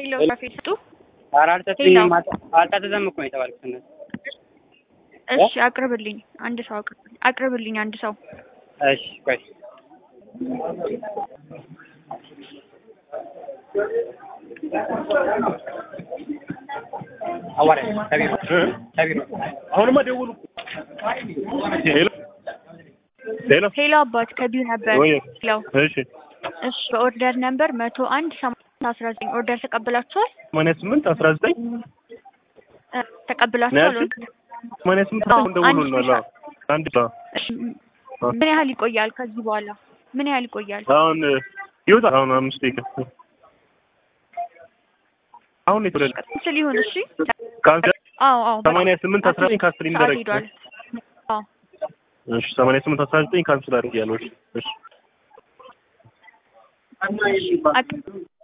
ሄሎ ሻፌ ስጡ። ኧረ አልሰጡኝም። አልታዘዘም እኮ ነው የተባልኩት። እነሱ እሺ አቅርብልኝ፣ አንድ ሰው አቅርብልኝ፣ አቅርብልኝ አንድ ሰው እሺ ቆይ አዋራ ከቢሮ ከቢሮ አሁንማ ደውሉ። ሄሎ ሄሎ ሄሎ አባት ከቢዩ ነበር። ወይ ሄሎ እሺ እሺ በኦርደር ነምበር መቶ አንድ ሰማንያ አስራ ዘጠኝ ኦርደር ተቀብላችኋል? ሰማንያ ስምንት አስራ ዘጠኝ እ ተቀብላችኋል? ነው ኦርደር ሰማንያ ስምንት አዎ፣ አሁን ደውሉ አንድ ነው አንድ ሰው እሺ ምን ያህል ይቆያል? ከዚህ በኋላ ምን ያህል ይቆያል? አሁን ይወጣል። አሁን አምስት ደቂቃ አሁን የተወለደ ስል ይሁን እሺ። ካንሰር አዎ አዎ ሰማንያ ስምንት አስራ ዘጠኝ ካንስል ሰዓት ይደረግ ሄዷል። አዎ እሺ ሰማንያ ስምንት አስራ ዘጠኝ ካንስል አድርጌያለሁ። እሺ እሺ አቅ-